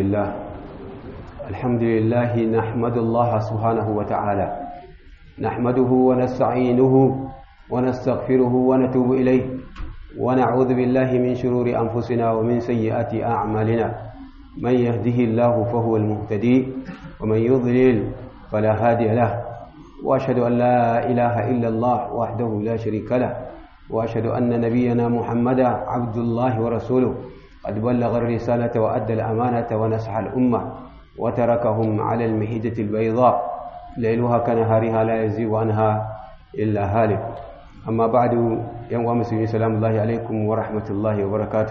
لله الحمد لله نحمد الله سبحانه وتعالى نحمده ونستعينه ونستغفره ونتوب إليه ونعوذ بالله من شرور أنفسنا ومن سيئات أعمالنا من يهده الله فهو المهتدي ومن يضلل فلا هادي له وأشهد أن لا إله إلا الله وحده لا شريك له وأشهد أن نبينا محمدا عبد الله ورسوله قد بلغ الرسالة وأدى الأمانة ونصح الأمة وتركهم على المهجة البيضاء ليلها كنهارها لا يزيغ عنها إلا هالك أما بعد يوم مسلمين سلام الله عليكم ورحمة الله وبركاته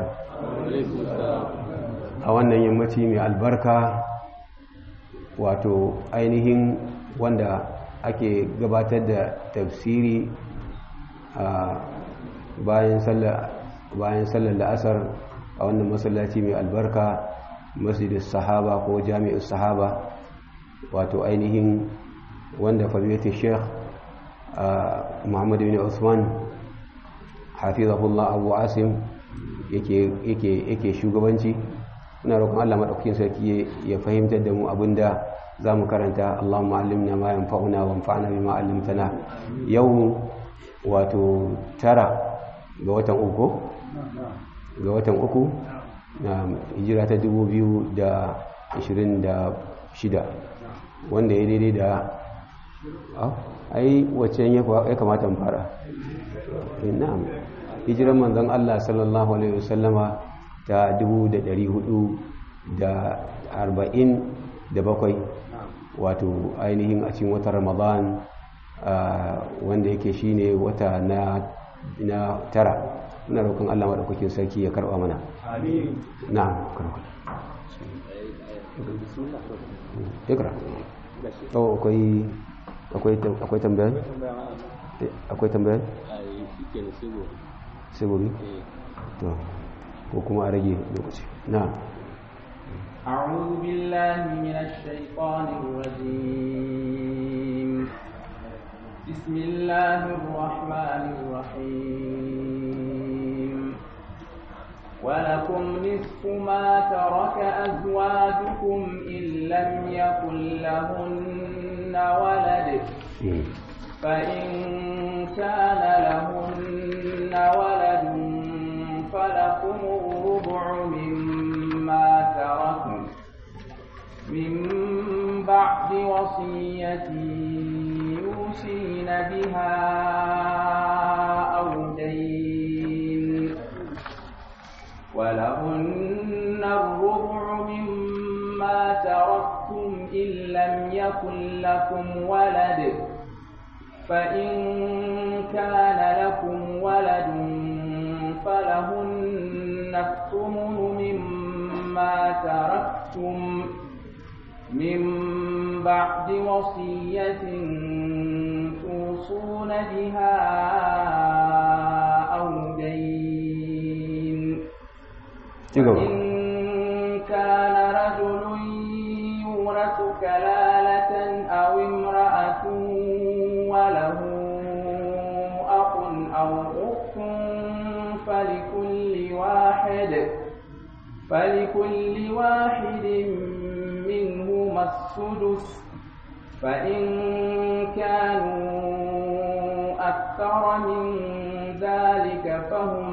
a wannan yammaci mai albarka wato ainihin wanda ake gabatar da tafsiri a bayan sallar la'asar a wannan masallaci mai albarka masjidin sahaba ko jami'in sahaba wato ainihin wanda fadilati sheikh muhammadu bin usman hafizahullah abu asim yake shugabanci muna roƙon Allah maɗaukakin sarki ya fahimtar da mu abinda za mu karanta Allahumma allimna ma yanfa'una wa anfa'na bima 'allamtana yau wato tara ga watan uku ga watan uku na hijira ta 2026 wanda ya daidai da ai wacce ya kamata mu fara na'am hijiran manzon Allah sallallahu alaihi wasallama ta bakwai wato ainihin a cikin watan ramadan wanda yake shine wata na na tara muna roƙon Allah madaukakin sarki ya karɓa mana na'am karɓa ikra to akwai akwai akwai tambaya akwai tambaya sai gobe to ko kuma a rage lokaci na أعوذ بالله من الشيطان الرجيم بسم الله الرحمن الرحيم ولكم نصف ما ترك أزواجكم إن لم يكن لهن ولد فإن كان لهن ولد فلكم الربع مما تركوا من بعد وصية يوصين بها أو دين ولهن الربع مما تركتم إن لم يكن لكم ولد فإن كان لكم ولد فلهن الثمن مما تركتم من بعد وصية توصون بها أو دين وإن كان رجل يورث كلالة أو امرأة وله أخ أو أخت فلكل واحد فلكل واحد منهما السدس فإن كانوا أكثر من ذلك فهم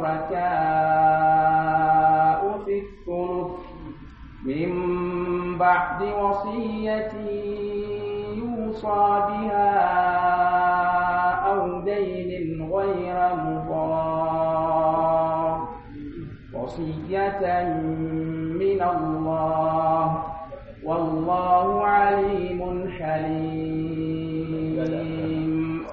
شركاء في الثلث من بعد وصية يوصى بها أو دين غير مضار وصية من الله والله عليم حليم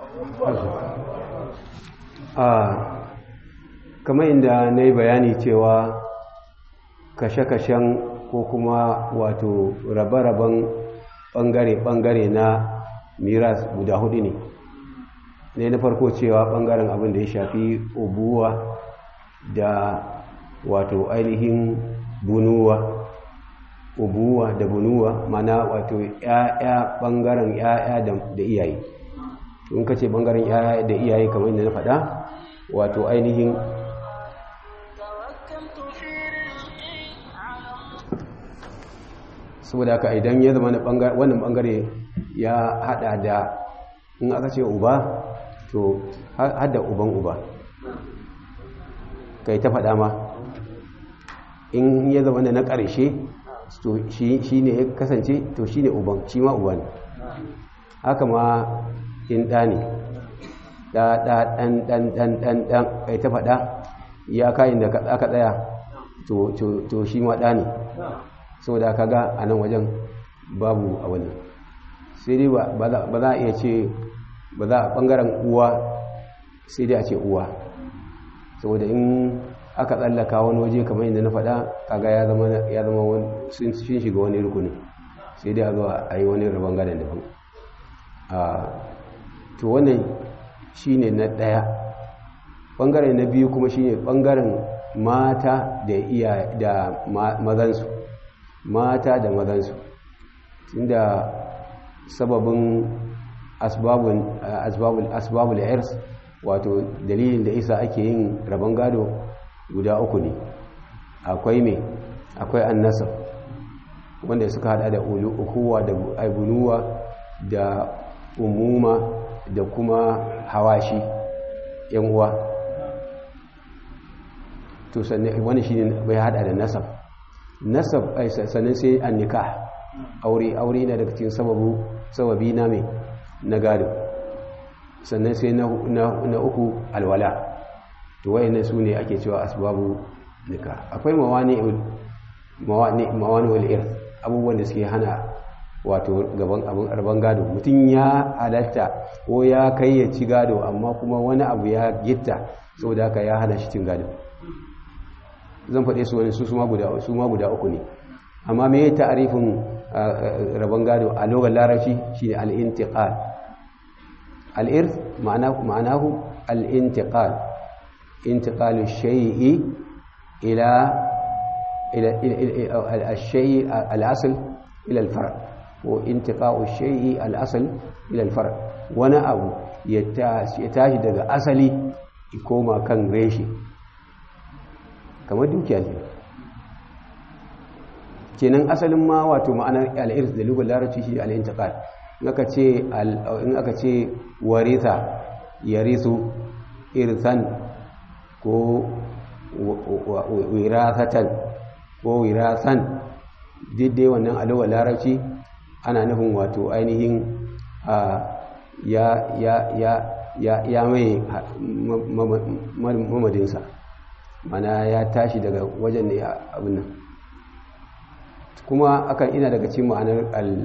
kamar inda na yi bayani cewa kashe-kashen ko kuma wato rabe-raben ɓangare-ɓangare na miras guda hudu ne ne na farko cewa ɓangaren abin da ya shafi ubuwa da wato ainihin bunuwa ubuwa da bunuwa mana wato ya'ya ɓangaren ya'ya da iyaye in ka ce ɓangaren ya'ya da iyaye kamar inda na faɗa wato ainihin saboda haka idan ya zama wannan bangare ya hada da in aka ce uba to hada uban uba kai ta faɗa ma in ya zama na ƙarshe to shi ne ya kasance to shi ne uban shi ma uba ne haka ma in ɗa ne ɗa ɗa ɗan ɗan ɗan ɗan ɗan kai ta faɗa ya kayan da aka tsaya to shi ma ɗa ne saboda aka ga a nan wajen babu a wani sai dai ba za a iya ce ba za a ɓangaren uwa sai dai a ce uwa saboda in aka tsallaka wani waje kamar yadda na faɗa kaga ya zama ya zama wani sun shiga wani rukuni sai dai a zo a yi wani rabon gadon daban to wannan shine na ɗaya ɓangare na biyu kuma shine ɓangaren mata da iya da mazansu mata da mazansu tunda sababin asbabun asbabul asbabul irs wato dalilin da isa ake yin rabon gado guda uku ne akwai me akwai annasab wanda suka hada da ukuwa da aibunuwa da umuma da kuma hawashi yan uwa to sannan wani shine bai hada da nasab nasab sannan sai annikah aure aure na daga cikin sababu sababi na mai na gado sannan sai na uku alwala to wayannan su ne ake cewa asbabu nika akwai mawani mawani wal irth abubuwan da suke hana wato gaban abin arban gado mutum ya halatta ko ya kai ya ci gado amma kuma wani abu ya gitta saboda haka ya hana shi cin gado zan faɗe su wani su ma guda su ma guda uku ne amma me ya ta'arifin rabon gado a lokacin larabci shine al-intiqal al-irth ma'anahu al-intiqal intiqalu shay'i ila ila al-shay'i al-asl ila al-far' ko intiqa'u shay'i al-asl ila al-far' wani abu ya tashi daga asali ya koma kan reshi kamar dukiya ne kenan asalin ma wato ma'anar al'irs da lugar larabci shi al'intiqal in aka ce in aka ce waritha yarisu irsan ko wirasatan ko wirasan diddai wannan alugar larabci ana nufin wato ainihin ya ya ya ya ya mai mamadinsa mana ya tashi daga wajen ne abin nan kuma akan ina daga cikin ma'anar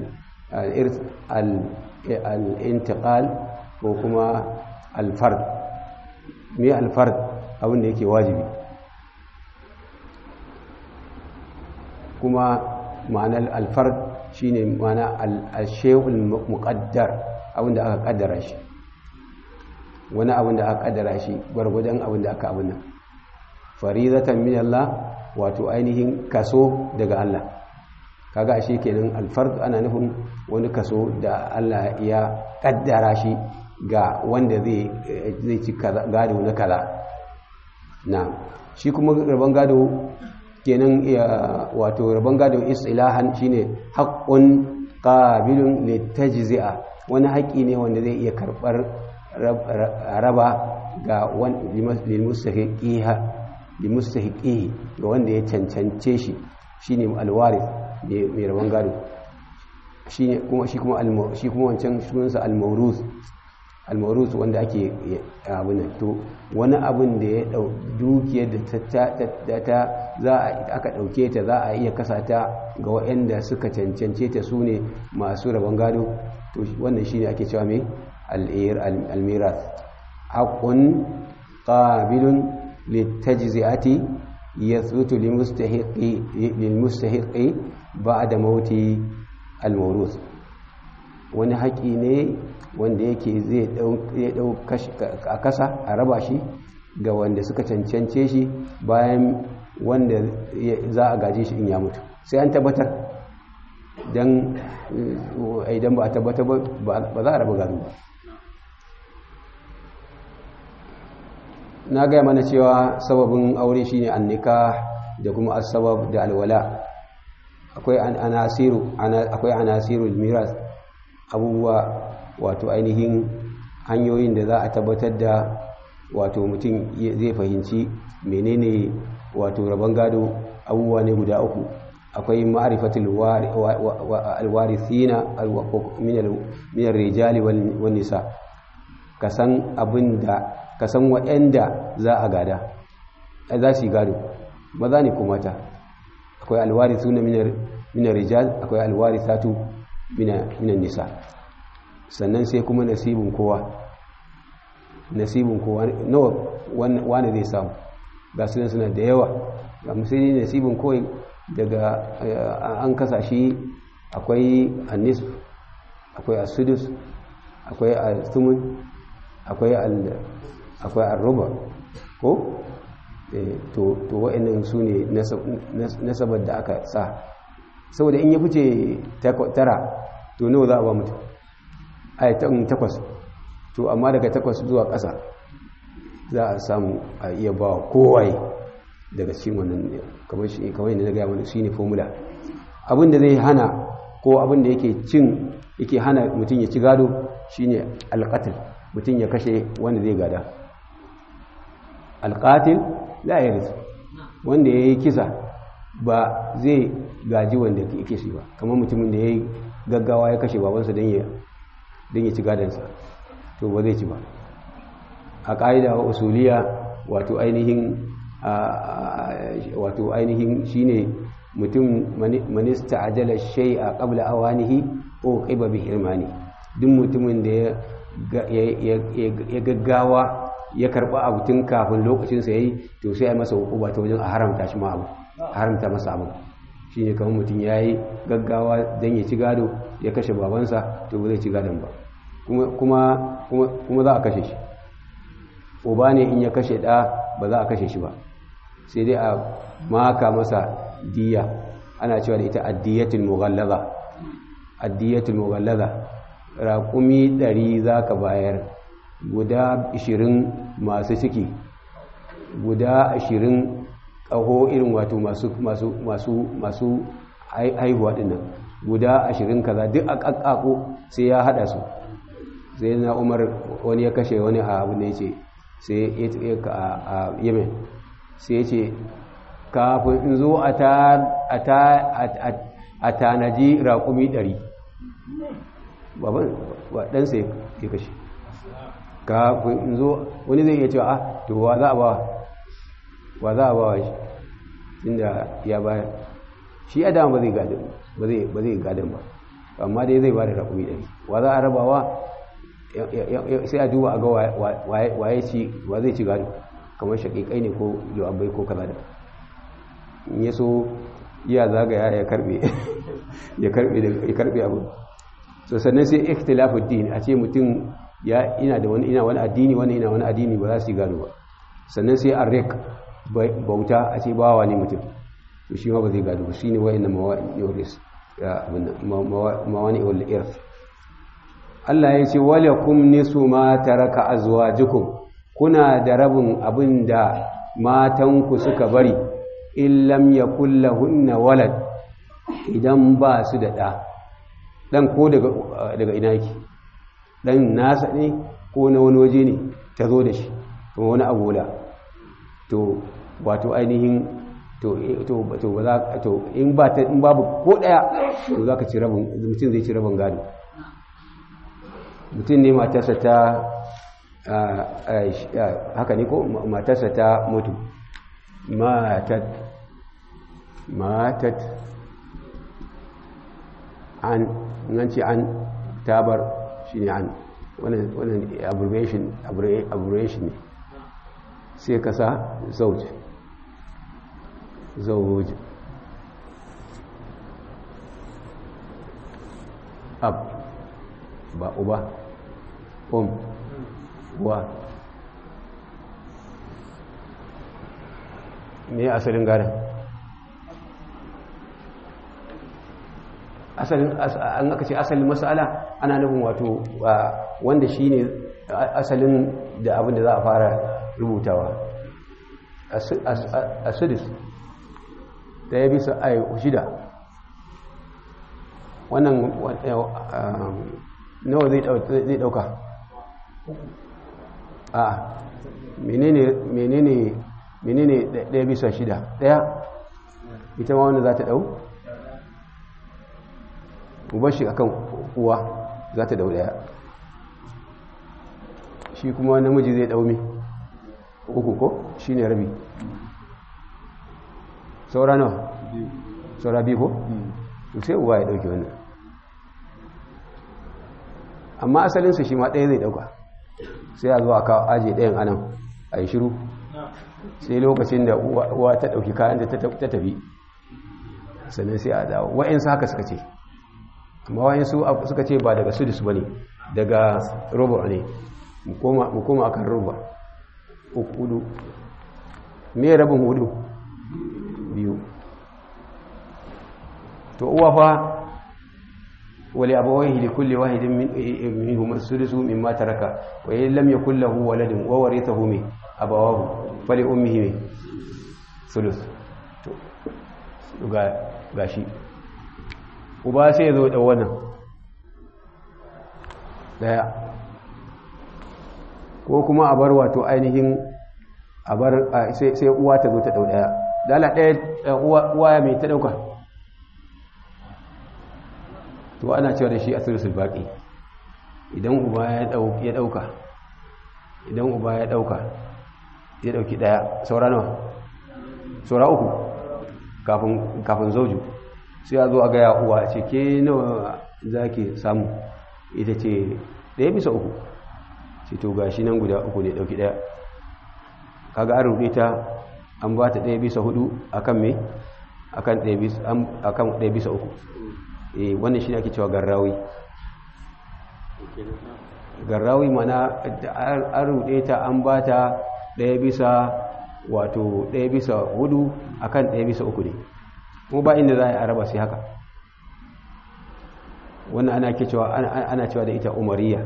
al-intiqal ko kuma al-fard me al-fard abin da yake wajibi kuma ma'anar al-fard shine ma'ana al-shay'ul muqaddar abin da aka kaddara shi wani abin da aka kaddara shi gwargwadon abin da aka abin nan faridatan min Allah wato ainihin kaso daga Allah kaga ashe kenan alfard ana nufin wani kaso da Allah ya kaddara shi ga wanda zai zai ci gado na kaza na shi kuma rabon gado kenan wato rabon gado istilahan shine haqqun qabilun litajzi'a wani haƙi ne wanda zai iya karɓar raba ga limustahiqiha limustahiqihi ga wanda ya cancance shi shine alwarith mai rabon gado shine kuma shi kuma shi kuma wancan sunansa almawruz almawruz wanda ake abin to wani abin da ya dau dukiyar da ta za a aka dauke ta za a iya kasata ga waɗanda suka cancance ta sune masu rabon gado to wannan shine ake cewa mai al-ir al-mirath haqqun qabilun litajzi'ati yathbutu limustahiqi lilmustahiqi ba'da mauti al-mawruth wani haƙi ne wanda yake zai dau a kasa a raba shi ga wanda suka cancance shi bayan wanda za a gaje shi in ya mutu sai an tabbatar don idan ba a tabbatar ba za a raba gado ba na gaya mana cewa sababin aure shine annika da kuma asbab da alwala akwai anasiru akwai anasiru miras abubuwa wato ainihin hanyoyin da za a tabbatar da wato mutum zai fahimci menene wato rabon gado abubuwa ne guda uku akwai ma'arifatul alwarithina min rijali wan nisa kasan abinda kasan waɗanda za a gada za su yi gado maza ne kuma mata akwai alwarithuna min rijal akwai alwarithatu min nisa sannan sai kuma nasibin kowa nasibin kowa nawa wani zai samu ga sunan suna da yawa ga musulmi nasibin kawai daga an kasa shi akwai annis akwai asudus akwai al-thumun akwai akwai al-ruba ko to to wa'annan su ne nasabar da aka sa saboda in ya fice tara to nawa za a ba mutum ayatan takwas to amma daga takwas zuwa ƙasa za a samu a iya ba kowai daga cikin wannan kamar shi kamar yadda na gaya mana shine formula abin da zai hana ko abin da yake cin yake hana mutum ya ci gado shine alqatl mutum ya kashe wanda zai gada alqatil la yaris wanda yayi kisa ba zai gaji wanda yake shi ba kamar mutumin da yayi gaggawa ya kashe babansa don ya don ya ci gadansa to ba zai ci ba a ƙa'ida wa usuliya wato ainihin wato ainihin shine mutum manista ajala shay a qabla awanihi ko qiba bi hirmani duk mutumin da ya gaggawa ya karba abu tun kafin lokacin sa yayi to sai ai masa hukuma ta wajen a haramta shi ma abu haramta masa abu shine kamar mutum yayi gaggawa dan ya ci gado ya kashe babansa to ba zai ci gadon ba kuma kuma za a kashe shi uba ne in ya kashe ɗa ba za a kashe shi ba sai dai a maka masa diya ana cewa da ita addiyatul mughallaza addiyatul mughallaza raƙumi ɗari za ka bayar guda ashirin masu ciki guda ashirin ƙaho irin wato masu masu masu masu haihuwa ɗinnan guda ashirin kaza duk a ƙaƙƙaƙo sai ya haɗa su sai na umar wani ya kashe wani a abu da ya ce sai a yemen sai ce kafin in zo a tanaji raƙumi ɗari baban ɗansa ya kashe kafin in zo wani zai iya cewa a to wa za a ba wa za a ba wa shi inda ya bayar shi ya dama ba zai gadon ba amma dai zai ba da raƙumi ɗari wa za a rabawa sai a duba a ga waye ci wa zai ci gado kamar shaƙiƙai ne ko lu'abbai ko kaza da in ya so ya zagaya ya karbe ya karbe ya karbe abu so sannan sai ikhtilafu din a ce mutum ya ina da wani ina wani addini wani ina wani addini ba za su yi gado ba sannan sai arrik bauta a ce bawa ne mutum to shi ma ba zai gado ba shine wa'annan mawani yuris ya abin mawani wal irth Allah ya ce walakum nisu ma taraka azwajukum kuna da rabin abin da matanku suka bari in lam yakul lahunna walad idan ba su da ɗa ɗan ko daga daga ina yake ɗan nasa ne ko na wani waje ne ta zo da shi kuma wani agola to wato ainihin to to to ba za to in ba ta in babu ko ɗaya to za ka ci rabin mutum zai ci rabin gado mutum ne matarsa ta haka ne ko matarsa ta mutu matat matat an nan ce an tabar shi ne an wannan abbreviation ne sai ka sa zauj zauj ab ba uba um wa me asalin gadon asalin an aka ce asalin masala ana nufin wato wanda shine asalin da abin da za a fara rubutawa a sudis da ya bisa ai shida wannan nawa zai dauka a menene menene menene daya bisa shida daya ita ma wanda za ta dau ubar shi akan uwa za ta dau daya shi kuma namiji zai dau me uku ko shi ne rabi saura nawa saura biyu ko sai uwa ya dauki wannan amma asalinsa shi ma ɗaya zai dauka sai a zo a kawo aje ɗayan anan a yi shiru sai lokacin da uwa ta ɗauki kayan da ta tafi sannan sai a dawo wa'insu haka suka ce amma wa'insu suka ce ba daga sudus ba ne daga robo ne mu koma akan roba hudu me rabin hudu biyu to uwa fa wali abawaihi li kulli wahidin minhum as-sudusu mimma taraka wa in lam yakul lahu waladun wa warithahu min abawahu fali ummihi sulus to ga gashi uba sai zo da wannan daya ko kuma a bar wato ainihin a bar sai uwa ta zo ta dau daya dala daya uwa ya mai ta dauka to ana cewa da shi asirsul baqi idan uba ya dauka idan uba ya dauka ya dauki daya saura nawa saura uku kafin kafin zauju sai a zo a gaya uwa ce ke nawa zaki samu ita ce daya bisa uku ce to gashi nan guda uku ne dauki daya kaga an rubuta ta an ba ta daya bisa hudu akan me akan daya bisa akan daya bisa uku eh wannan shi ne ake cewa garrawi garrawi mana an rubuta ta an ba ta daya bisa wato daya bisa hudu akan daya bisa uku ne kuma ba inda za a raba sai haka wannan ana ke cewa ana cewa da ita umariya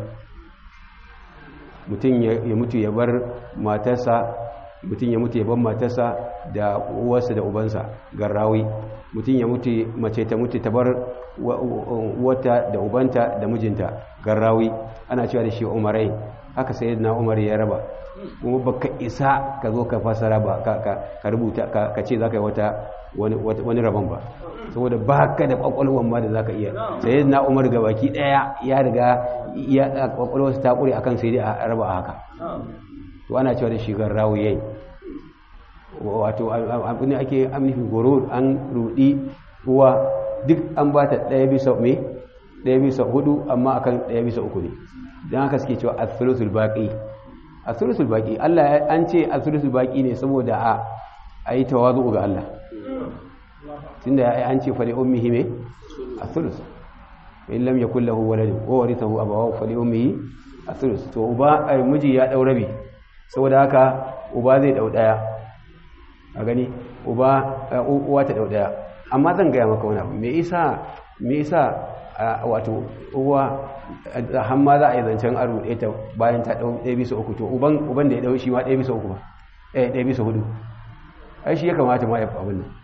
mutum ya mutu ya bar matarsa mutum ya mutu ya bar matarsa da uwarsa da ubansa garrawi mutum ya mutu mace ta mutu ta bar uwarta da ubanta da mijinta garrawi ana cewa da shi umarai haka sai na umar ya raba kuma baka isa ka zo ka fasara ba ka rubuta ka ce za ka yi wata wani rabon ba saboda ba ka da kwakwalwan ma da za ka iya sai na umar ga baki daya ya riga ya kwakwalwarsa ta kure akan sai dai a raba a haka to ana cewa da shigar rawuyayi wato abin ake amnifin goro an rudi uwa duk an ba ta ɗaya bisa me ɗaya bisa hudu amma akan ɗaya bisa uku ne don haka suke cewa asulusul baƙi asulusul baƙi Allah an ce asulusul baƙi ne saboda a a yi tawazu ga Allah tunda an ce fali ummihi me asulus in lam yakul lahu walad wa warithahu abawahu fali ummihi asulus to uba ai miji ya dau rabi saboda haka uba zai dau daya a gani uba uwa ta dau daya amma zan gaya maka wani abu me isa me isa wato uwa har ma za a yi zancen aro ɗaya ta bayan ta ɗau ɗaya bisa uku to uban uban da ya ɗau shi ma ɗaya bisa uku ba eh ɗaya bisa hudu ai shi ya kamata ma ya fi abin nan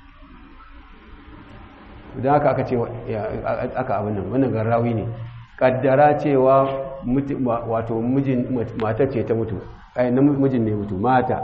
idan haka aka ce aka abin nan wannan garrawi ne kaddara cewa wato mijin matar ce ta mutu ai na mijin ne mutu mata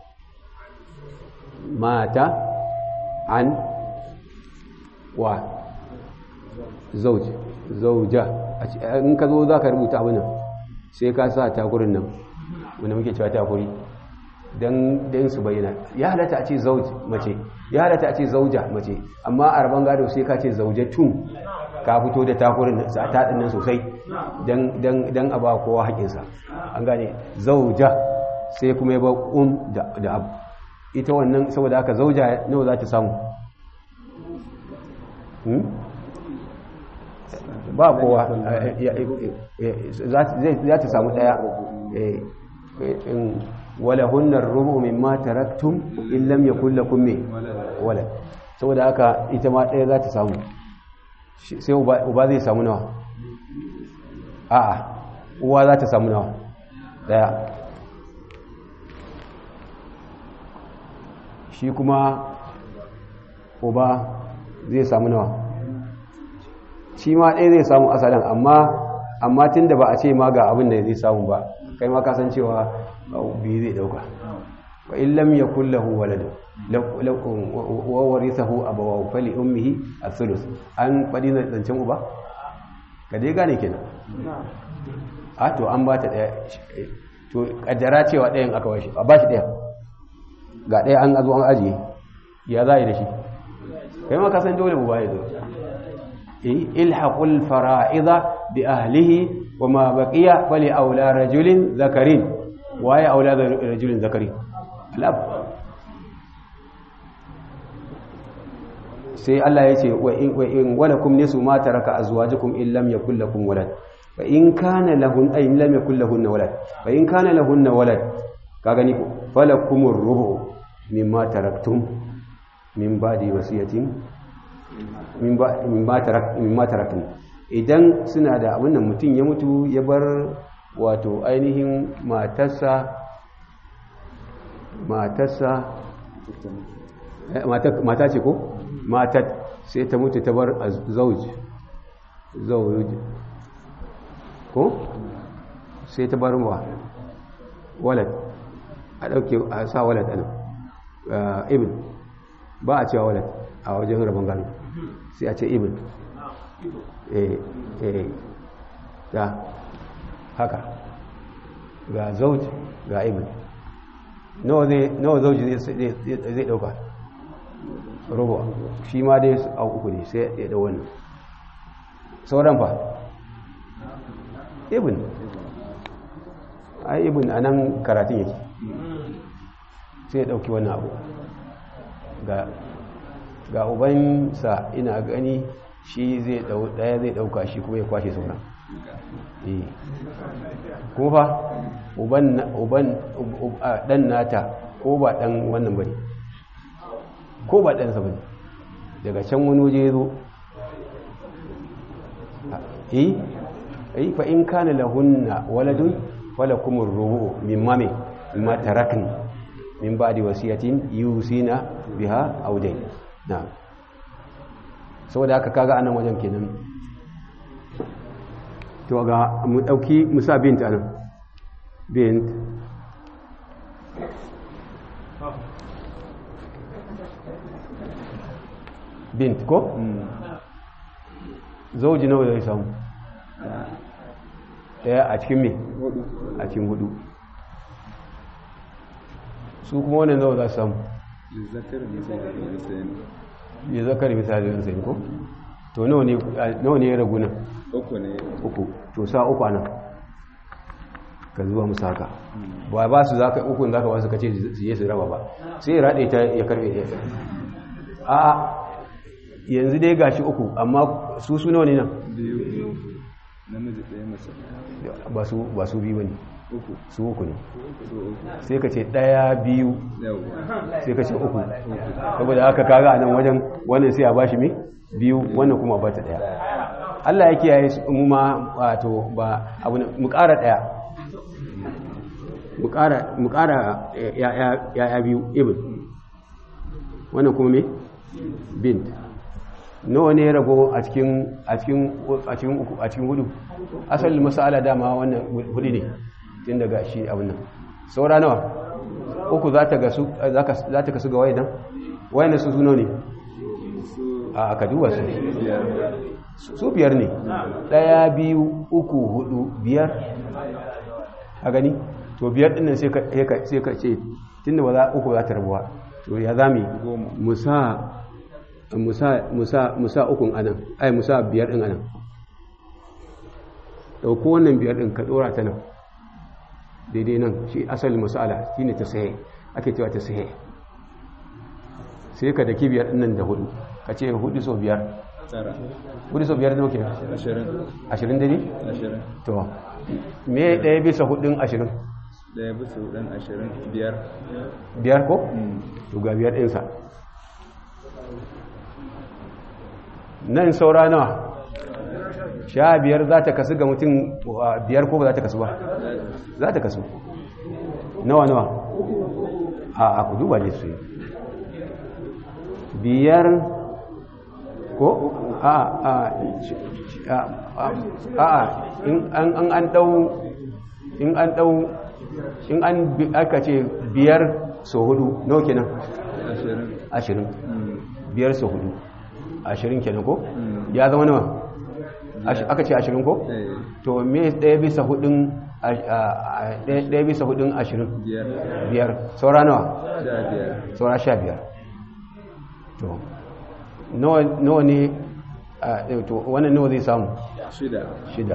mata an wa zauj zauja in ka zo za ka rubuta abin nan sai ka sa takurin nan wanda muke cewa takuri don su bayyana ya halatta a ce zauj mace ya halatta a ce zauja mace amma a rabon gado sai ka ce zaujatun ka fito da takurin sa taɗin nan sosai don a ba kowa haƙinsa an gane zauja sai kuma ya ba um da abu ita wannan saboda haka zauja nawa za ta samu ba kowa za ta samu ɗaya wala hunnar rubu mimma taraktum in lam yakul lakum me wala saboda haka ita ma ɗaya za ta samu sai uba zai samu nawa a'a uwa za ta samu nawa ɗaya shi kuma uba zai samu nawa shi ma ɗaya zai samu asalin amma amma tun da ba a ce ma ga abin da zai samu ba kai ma kasancewa biyu zai ɗauka wa in lam yakul lahu walad wa warithahu abawahu fali ummihi as-sulus an fadi na zancen uba ka dai gane kenan a to an ba ta daya to kaddara cewa dayan aka bashi a bashi daya ga daya an azo an ajiye ya za yi da shi kai ma ka san dole uba ya zo ilhaqul fara'idha bi ahlihi wa ma baqiya fali aula rajulin zakarin waye aula rajulin zakarin al'ab sai Allah ya ce wa in walakum nisu ma taraka azwajukum in lam yakul lakum walad fa in kana lahun ay lam yakul lahun walad fa in kana lahun walad ka gani ko falakumur rubu mimma taraktum min ba'di wasiyatin min ba mimma tarak mimma taraktum idan suna da abin nan mutum ya mutu ya bar wato ainihin matarsa matarsa mata ce ko matat sai ta mutu ta bar zauj zauj ko sai ta bar wa walad a dauke a sa walad ana ibn ba a cewa walad a wajen rabon gano sai a ce ibn eh eh ta haka ga zauj ga ibn nawa zauji zai dauka rubu shi ma dai a uku ne sai ya dau wannan sauran fa ibn ai ibn a nan karatun yake sai ya dauki wannan abu ga ubansa ina gani shi zai daya zai dauka shi kuma ya kwashe sauran kuma fa uban dan nata ko ba dan wannan bane ko ba dan sa bane daga can wani waje zo eh eh fa in kana lahunna waladun falakumur rubu mimma me mimma tarakni min ba'di wasiyatin yusina biha aw dayn na'am saboda haka kaga anan wajen kenan to ga mu dauki musa bint anan bint bint ko zauji nawa zai samu daya a cikin me a cikin hudu su kuma wannan nawa za su samu ya zakar misali da sai ko to nawa ne ya ragu nan uku ne uku to sa uku anan ka zuwa musu haka ba ba su zaka uku zaka ba su kace su je su raba ba sai ya rade ta ya karbe ɗaya a yanzu dai gashi uku amma su su nawa ne nan biyu namiji ɗaya mace ba su ba su biyu bane uku su uku ne su uku sai ka ce ɗaya biyu yawa sai ka ce uku saboda haka kaga a nan wajen wannan sai a bashi me biyu wannan kuma ba ta ɗaya Allah ya kiyaye su mu ma wato ba abu ne mu ƙara ɗaya mu ƙara mu ƙara ya'ya biyu ibn wannan kuma me bint nawa ne ya rago a cikin a cikin a cikin uku a cikin hudu asalin masala dama wannan hudu ne tun daga shi abin nan saura nawa uku za ta gasu za ta kasu ga wayan wayan su suno ne a ka duba su biyar su biyar ne ɗaya biyu uku hudu biyar a gani to biyar ɗin nan sai ka sai ka ce tun da ba za uku za ta rabuwa to ya za mu goma musa musa musa musa ukun anan ai musa biyar ɗin anan ɗauko wannan biyar ɗin ka ɗora ta nan daidai nan shi asalin masala shi ne ta saye ake cewa ta saye sai ka daki biyar ɗin nan da hudu ka ce hudu sau biyar tara hudu sau biyar nauke ashirin ashirin da ne? ashirin to me ɗaya bisa hudun ashirin ɗaya bisa hudun ashirin biyar biyar ko? Mm. to ga biyar ɗinsa nan saura nawa sha biyar za ta kasu ga mutum wa, biyar ko ba za ta kasu ba za ta kasu nawa nawa a a ku duba ne su yi. biyar ko a a a a in an an dau in an dau in an aka ce biyar so hudu nawa kenan ashirin ashirin Mm. biyar so hudu ashirin kenan ko Mm. ya zama nawa Ash- aka ce ashirin ko Eh, to me ɗaya bisa hudun a- a- a- ɗaya ɗaya bisa hudun ashirin biyar biyar saura nawa sha biyar saura sha biyar to nawa nawa ne a eh, to wannan nawa zai samu shida shida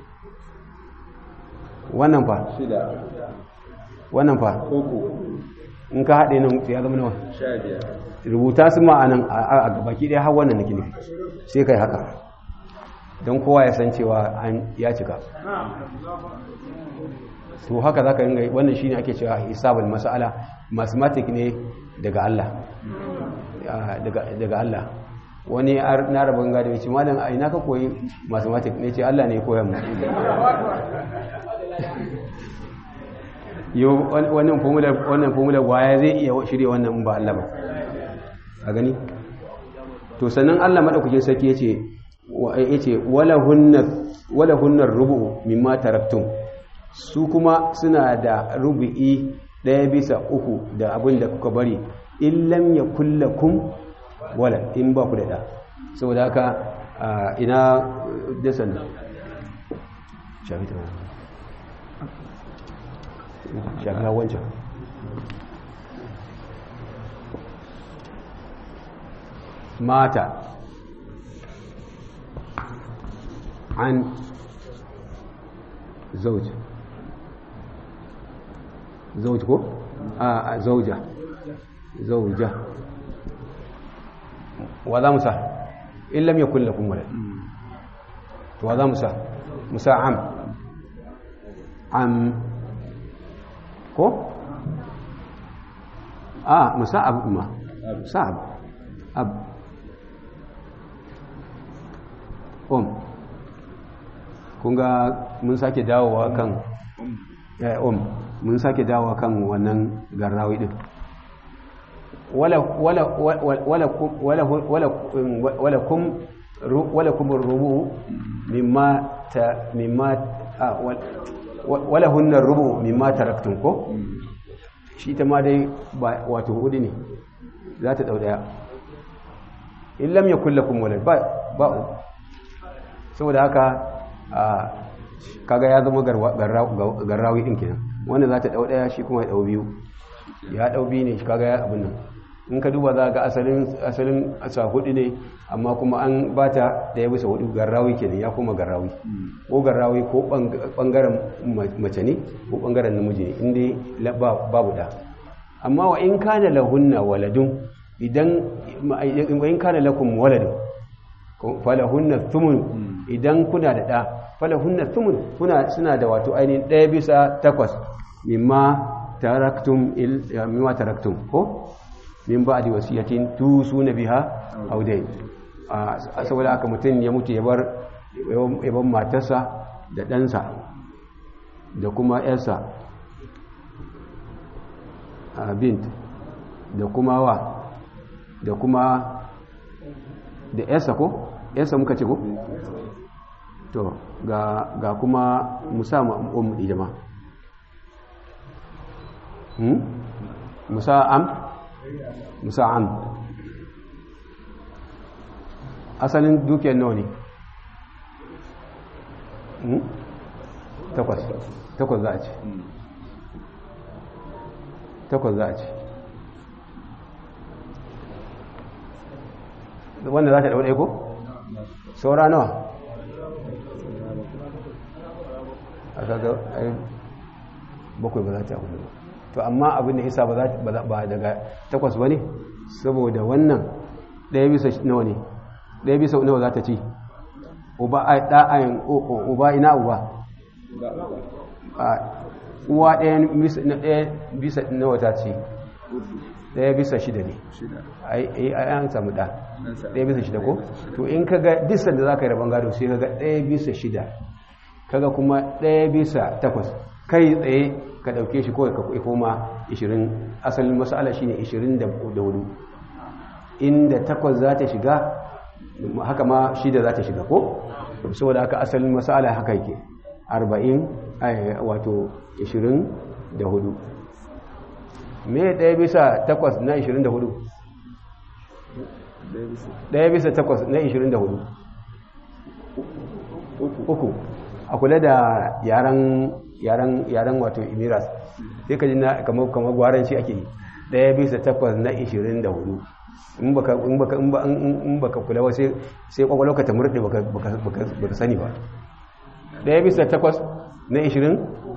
wannan fa shida wannan fa uku in ka haɗe nan ya zama nawa sha biyar rubuta su ma'anan a gabaki ɗaya har wannan nake nufi sai kai haka don kowa ya san cewa an ya cika to haka za ka ringa wannan shine ake cewa hisabul mas'ala mathematic ne daga Allah Ah, daga daga Allah wani ar- na rabon gado ya ce malam a ina ka koyi mathematic ne ce Allah ne ya koya mu yau wannan formula wannan formula waya zai iya shirye wannan in ba Allah ba a gani to sannan Allah madaukakin sarki yace wa- yace wala hunna wala hunna rubu mimma taraktum su kuma suna da rubu'i daya bisa uku da abin da kuka bari in lam yakul lakum wala in ba ku da da saboda haka a, ina da sannan shafi ta shafi na wancan mata an zauj zauj ko a a, zauja zauja wa za mu sa in lam yakun lakum walad to wa za mu sa mu sa am am ko a mu sa abu ma sa abu abu um kun ga mun sake dawowa kan eh, um mun sake dawowa kan wannan garrawi din wala wala wala wala wala wala wala kum ru- wala kum rubu mimma ta mimma ah, wal- wala hunna rubu mimma taraktum ko shi ta ma dai ba wato hudu ne za ta dau daya in lam yakul lakum walad ba ba saboda haka a kaga ya zama garwa- garra- garrawi din kenan wanda za ta dau daya shi kuma ya dau biyu ya dau biyu ne shi kaga ya abin nan in ka duba za ga asalin asalin asa hudu ne amma kuma an bata daya bisa hudu garrawi kenan ya kuma garrawi ko garrawi ko bang- bangaren ma- mace ne ko bangaren namiji ne inda la- ba- babu da amma wa in kana lahunna waladun idan wa in kana lakum waladun falahunna thumun idan kuna da ɗa falahunna thumun kuna suna da wato ainihin ɗaya bisa takwas mimma taraktum il mimma taraktum ko min ba'di wasiyatin tusuna biha aw dayn a saboda haka mutum ya mutu ya bar ya bar matarsa da ɗansa da kuma yarsa a bint da kuma wa da kuma da yarsa ko yarsa muka ce ko to ga ga kuma musa um di jama hmm musa am musa am asalin dukiyar nawa ne hmm takwas takwas za a ce takwas za a ce wanda za ta ɗaure ko? saura nawa a kaga ai bakwai ba za ta abu to amma abin da isa ba daga takwas ba ne saboda wannan ɗaya bisa nawa ne ɗaya bisa nawa za ta ci uba a ɗa'ayin uba ina uba uwa ɗaya bisa nawa ta ci ɗaya bisa shida ne ai an samu ɗa ɗaya bisa shida ko to in ka ga disan da za ka yi rabon gado sai ka ga ɗaya bisa shida kaga kuma ɗaya bisa takwas kai tsaye ka ɗauke shi kawai ka koma 20 asalin masala shine 24 inda takwas za ta shiga haka ma shi da za ta shiga ko saboda haka asalin masala haka yake 40 wato 24 me ɗaya bisa takwas na 24 ɗaya bisa takwas na 24 uku a kula da yaren wato imiras sai ka ji na kamar gwaranci ake yi ɗaya bisa takwas na 24 in baka kula wasu sai kwakwalwa ka ta murɗe baka sani ba ɗaya bisa takwas na 20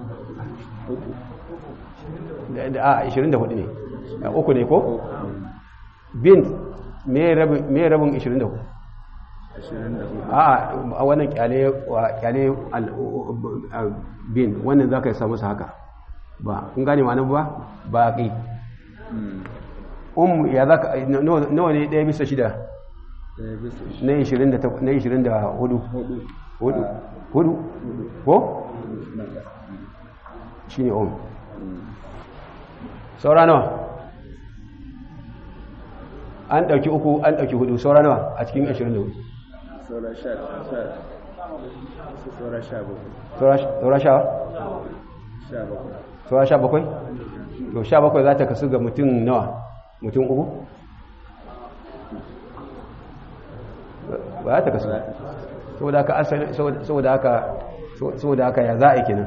a 24 ne uku ne ko bin me rabin 24 a wannan kyale bin wannan za ka yi samu haka ba kun gane ma nan ba ba ƙi um ya za ka nawa ne ɗaya bisa shida na 24 hudu hudu ko shi ne um saura nawa an ɗauki uku an ɗauki hudu saura nawa a cikin 24 saura sha saura sha saura sha sha bakwai saura sha bakwai to sha bakwai za ta kasu ga mutum nawa mutum uku ba za ta kasu saboda haka asali saboda haka saboda haka ya za a yi kenan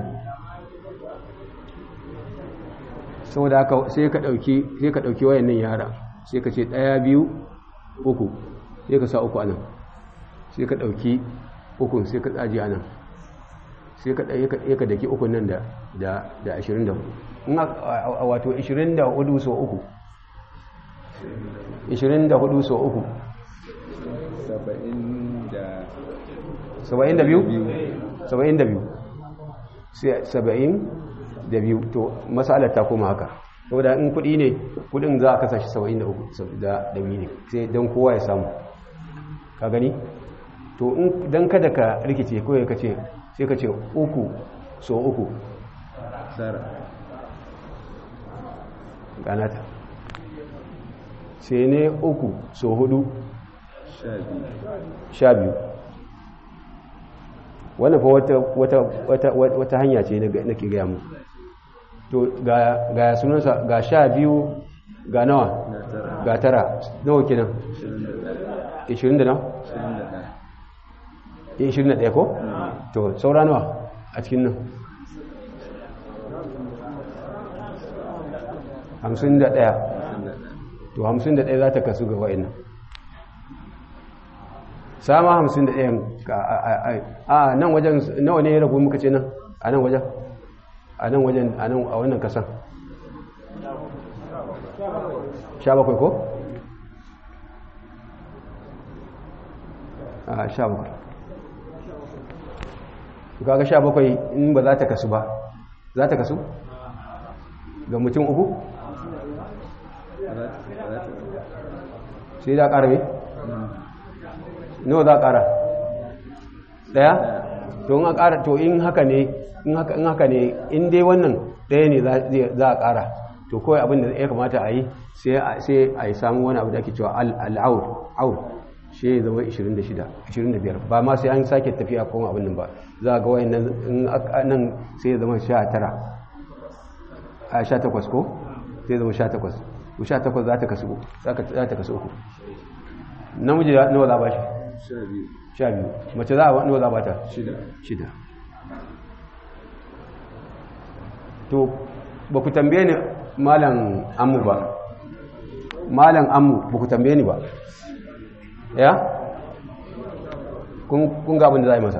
saboda haka sai ka dauki sai ka dauki wayannan yara sai ka ce daya biyu uku sai ka sa uku anan sai ka dauki uku sai ka tsaji anan sai ka ɗaya ka daki uku nan da da 24 in wato 24 so uku 24 so uku saba'in da biyu saba'in da biyu sai saba'in da biyu to masalar ta koma haka saboda in kudi ne kudin za a kasa shi saba'in da uku da biyu ne sai don kowa ya samu ka gani to don kada ka rikice kawai ka ce sai ka ce uku so uku ganata sai ne uku so hudu sha biyu wannan fa wata hanya ce na ke gaya mu to ga sunansa ga sha biyu ga nawa ga tara nawa kenan 20 da nawa 21 ko to saura nawa a cikin nan 51 to 51 za ta kasu ga wa'in sama 51 a nan wajen nawa ne ya rabu muka ce nan a nan wajen a nan wajen a wannan kasan 17 ko? a 17 kaga 17 in ba za ta kasu ba za ta kasu? ga mutum uku? sai da ƙara mai? nawa za a ƙara ɗaya to in a ƙara to in haka ne in haka ne in dai wannan ɗaya ne za a ƙara to kawai abin da ya kamata a yi sai a yi samun wani abu da ake cewa al'aur aur shi ya zama 26 25 ba ma sai an sake tafiya kuma abin nan ba za a ga wayan nan sai ya zama 19 a 18 ko sai ya zama 18 ko 18 za ta kasu za ta kasu uku namiji nawa za ba shi sha biyu mace za a nawa za ba ta shida to ba ku tambaye ni malam amu ba malam amu ba ku tambaye ni ba ya kun ga abin da za a yi masa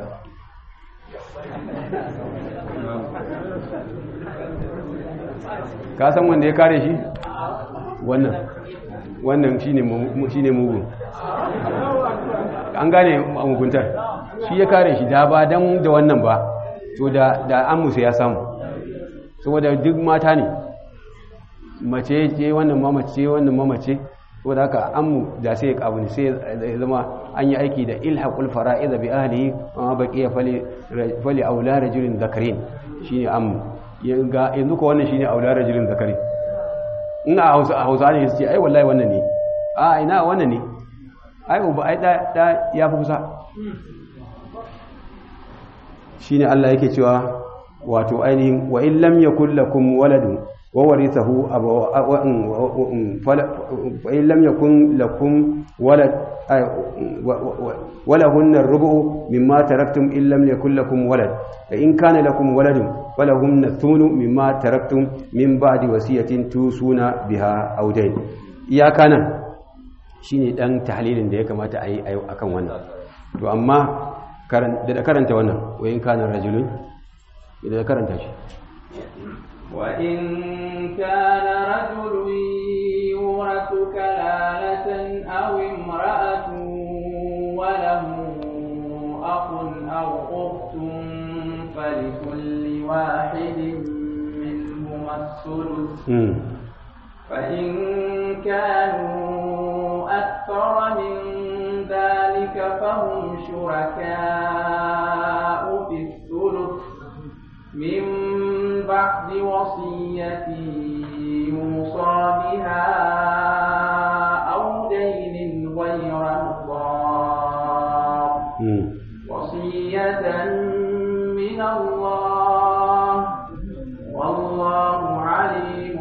ka san wanda ya kare shi wannan wannan shi ne mugun an gane muguntar shi ya kare shi da ba don da wannan ba to da an musu ya samu saboda duk mata ne mace ce wannan mamace wannan mamace saboda haka amu da sai ya kabu ne sai ya zama an yi aiki da ilhaqul fara'id bi ahlihi wa baqiya fali fali aula rajulin zakarin shine amu yanzu ko wannan shine aula rajulin zakarin in a hausa a hausa ne su ce ai wallahi wannan ne a ina wannan ne ai uba ai da ya fi kusa shine Allah yake cewa wato ainihin wa in lam yakul lakum waladun wa warithahu wa in lam yakun lakum walad ولهن الربع مما تركتم إن لم يكن لكم ولد فإن كان لكم ولد ولهن الثمن مما تركتم من بعد وصية توصون بها أو دين يا كان shine dan tahlilin da ya kamata a yi akan wannan to amma da karanta wannan wayin kana rajulun idan karanta shi wa in kana rajulun yuratu kalalatan aw imra'atun wa lahu akhun aw ukhtun falikulli wahidin minhum as-sulus فإن كانوا أكثر من ذلك فهم شركاء في الثلث من بعد وصية يوصى بها أو دين غير مضار وصية من الله والله عليم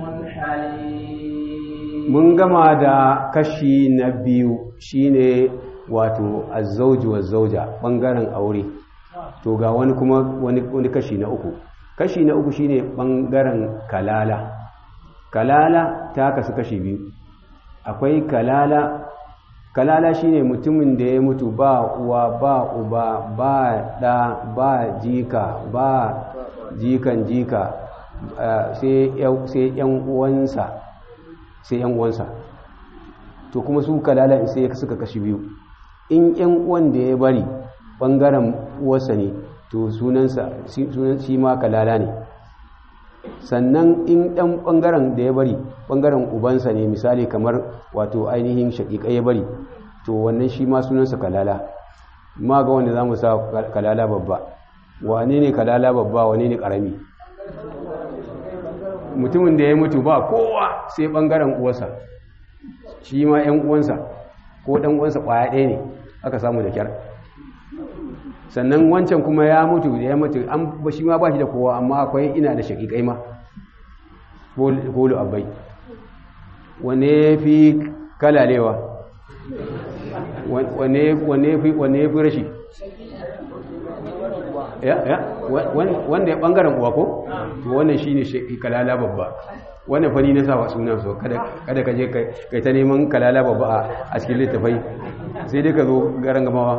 mun gama da kashi na biyu shine wato azzauji wa zauja bangaren aure to ga wani kuma wani, wani kashi na uku kashi na uku shine bangaren kalala kalala ta kasu kashi biyu akwai kalala kalala shine mutumin da ya mutu ba uwa ba uba ba da ba jika ba jikan jika sai yan uwansa sai yan uwansa to kuma su kalala sai suka kashi biyu in yan uwan da ya bari bangaren uwarsa ne to sunansa sunan shi ma kalala ne sannan in ɗan bangaren da ya bari bangaren ubansa ne misali kamar wato ainihin shaƙiƙa ya bari to wannan shi ma sunansa kalala ma ga wanda za mu sa kalala babba wane ne kalala babba wane ne ƙarami mutumin da ya mutu ba kowa sai bangaren uwarsa shi ma ‘yan uwansa ko ɗan uwansa ƙwaya ɗaya ne aka samu da kyar sannan wancan kuma ya mutu da ya mutu an ba shi ma ba shi da kowa amma akwai ina da shaƙiƙai ma kolo abai wane ya fi kalalewa wane ya fi rashi wanda ya bangaren uwa ko to wannan shine kalala babba wannan fani na sawa sunan so kada kada ka je kai ta neman kalala babba a cikin littafai sai dai ka zo garan gamawa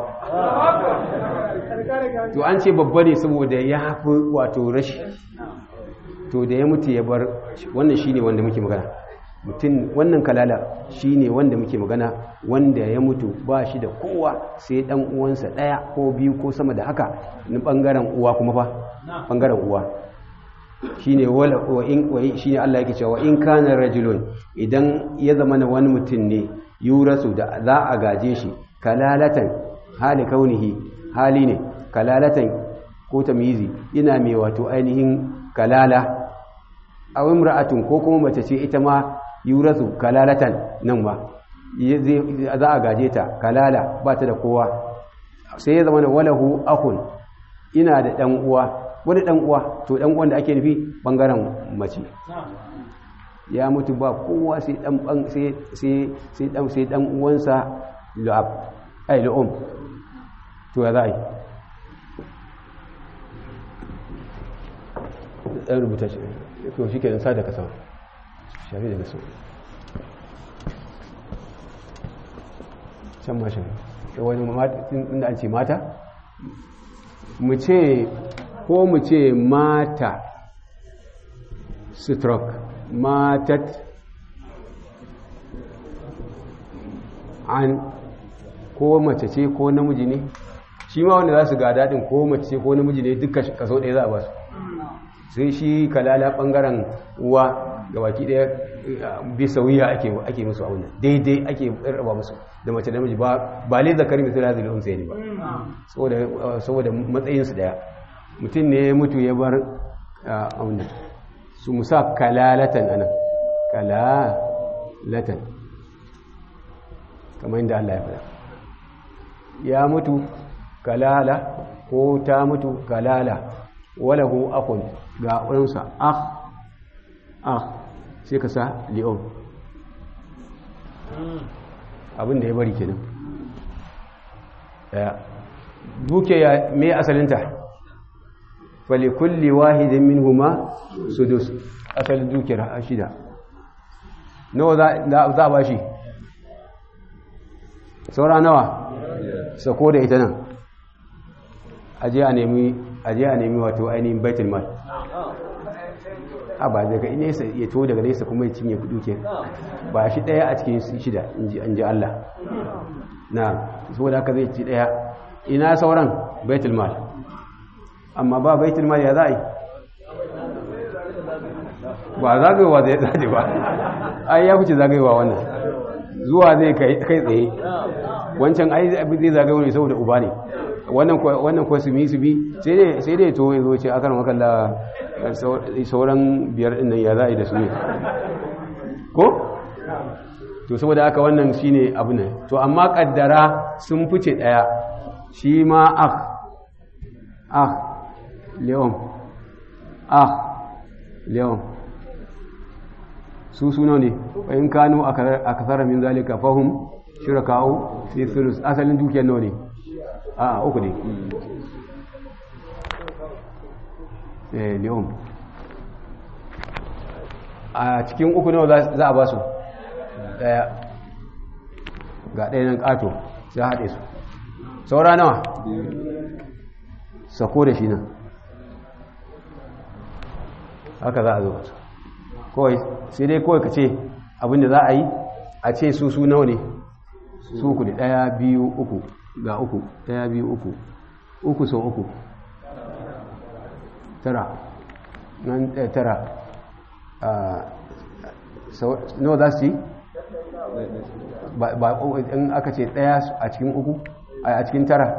to an ce babba ne saboda ya fi wato rashi to da ya mutu ya bar wannan shine wanda muke magana mutum wannan kalala shine wanda muke magana wanda ya mutu ba shi da kowa sai dan uwansa daya ko biyu ko sama da haka ni bangaren uwa kuma fa bangaren uwa shine wala wa in wa shine Allah yake cewa in kana rajulun idan ya zama na wani mutum ne yurasu da za a gaje shi kalalatan hali kaunihi hali ne kalalatan ko tamyizi ina mai wato ainihin kalala aw imra'atun ko kuma mace ce ita ma yurasu kalalatan nan ma za a gaje ta kalala ba ta da kowa sai ya zama da walahu akun ina da dan uwa wani dan uwa to dan uwan da ake nufi bangaren mace ya mutu ba kowa sai dan sai sai sai dan sai dan uwansa lu'ab ai lu'um to ya za a yi ɗan rubuta shi to shi ke sa da kasa shari da kasa can mashin wani inda an ce mata mu ce ko mu ce mata stroke matat an ko mace ce ko namiji ne shi ma wanda za su ga daɗin ko mace ce ko namiji ne duka kaso ɗaya za a ba su sai shi kalala ɓangaren uwa ga baki ɗaya bisa wuya ake musu a wannan daidai ake raba musu da mace da miji ba ba lai zakari mai tura zai unsa ne ba saboda matsayinsu ɗaya mutum ne ya mutu ya bar a wannan su musa kalalatan anan kalalatan kamar yadda Allah ya faɗa ya mutu kalala ko ta mutu kalala walahu akun ga ɗansa ah ah sai ka sa li'on abin da ya bari kenan daya duke ya me asalinta fali kulli wahidin minhuma sudus asalin dukiyar shida nawa za a ba shi saura nawa sako da ita nan aje a nemi aje a nemi wato ainihin baitul mal a ba daga nesa ya to daga nesa kuma ya cinye kudu ke ba shi daya a cikin shida in ji Allah na saboda haka zai ci daya ina sauran baitul mal amma ba baitul mal ya za'i ba zagayewa zai zaje ba ai ya fice zagayewa wannan zuwa zai kai tsaye wancan ai zai zagayewa ne saboda uba ne wannan kuwa su bi su bi sai dai to ya zo ce akan makalla sauran biyar ɗin nan ya za a yi da su ne ko? to saboda haka wannan shi ne abu ne to amma ƙaddara sun fice ɗaya shi ma ah ah leon ah leon su suna ne in kano a kasar min zalika fahim shiraka'u sai sulus asalin dukiyar nawa ne a uku ne eh leon a cikin uku nawa za a ba su daya ga ɗaya nan ƙato sai haɗe su saura nawa sako da shi nan haka za a zo su kawai sai dai kawai ka ce abinda za a yi a ce su su nawa ne su ku da ɗaya biyu uku ga uku ɗaya biyu uku uku sau uku tara nan tara nawa za su ci ba in aka ce ɗaya a cikin uku a cikin tara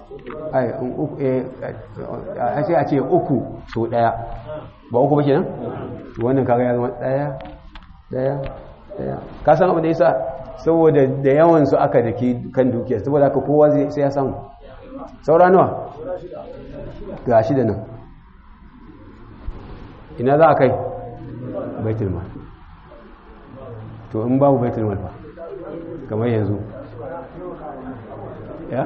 a ce a ce uku sau ɗaya ba uku ba ke nan wannan kaga ya zama ɗaya ɗaya ɗaya ka san abu da yasa saboda da yawansu aka da ke kan dukiyar saboda haka kowa sai ya samu saura nawa ga shi da nan ina za a kai baitul mal to in babu baitul mal ba kamar yanzu ya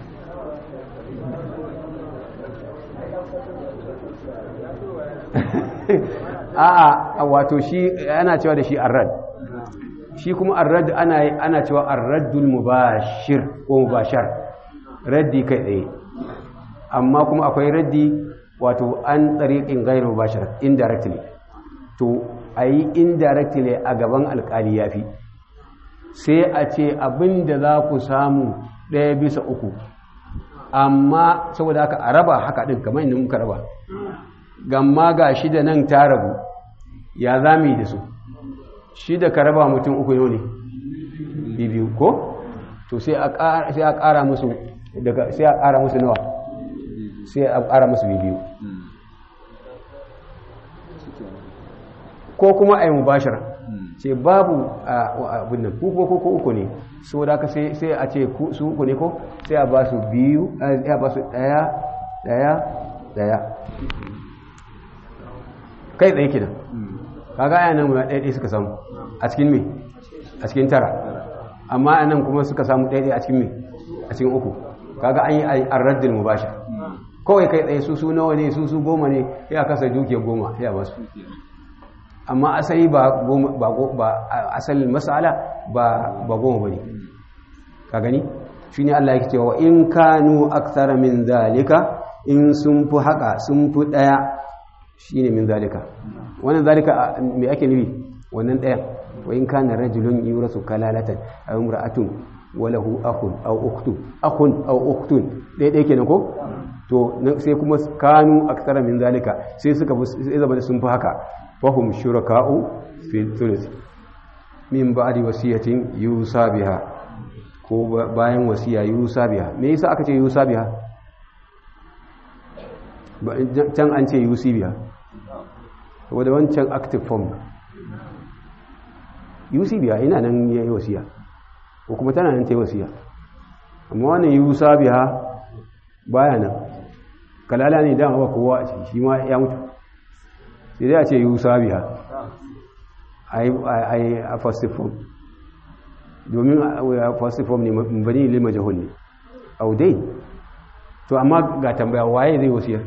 a'a wato shi ana cewa da shi arrad shi kuma arrad ana ana cewa arraddul mubashir ko mubashar raddi kai tsaye amma kuma akwai raddi wato an tsariƙin gairu mubashar indirectly to a yi indirectly a gaban alƙali ya fi sai a ce abin da za ku samu ɗaya bisa uku amma saboda haka a raba haka ɗin kamar inda muka raba gamma ga shida nan ta rabu ya za mu yi da su shida ka raba mutum uku yau ne biyu ko to sai a ƙara musu daga sai a ƙara musu nawa sai a ƙara musu biyu ko kuma a yi mubashar ce babu abin nan ko ko ko uku ne so da ka sai a ce su uku ne ko sai a ba su biyu a ba su ɗaya ɗaya ɗaya kai tsaye kidan kaga aya nan ɗaya ɗaya suka samu a cikin me a cikin tara amma a nan kuma suka samu ɗaya ɗaya a cikin me a cikin uku kaga an yi arraddin mubashar kawai kai tsaye su su nawa ne su su goma ne ya kasa duke goma ya ba su amma asali ba ba asalin masala ba ba goma bane ka gani shine Allah yake cewa in kanu akthara min zalika in sun fi haka sun fi daya shine min zalika wannan zalika me ake nufi wannan daya wa in kana rajulun yurasu kalalatan aw imra'atun wa lahu akhun aw ukhtun akhun aw ukhtun dai dai kenan ko to sai kuma kanu akthara min zalika sai suka sai zama sun fi haka fahum shuraka'u fi thuluth min ba'di wasiyatin yusa biha ko bayan wasiya yusa biha me yasa aka ce yusa biha can an ce yusi biha wadda wancan active form yusi biha ina nan ya yi wasiya ko kuma tana nan ta yi wasiya amma wannan yusa biha baya nan kalala ne dama ba kowa a ciki shi ma ya mutu sai dai a ce yusa biha a yi a fastifom domin a fastifom ne bani lima jahul ne audai to amma ga tambaya waye zai wasiyar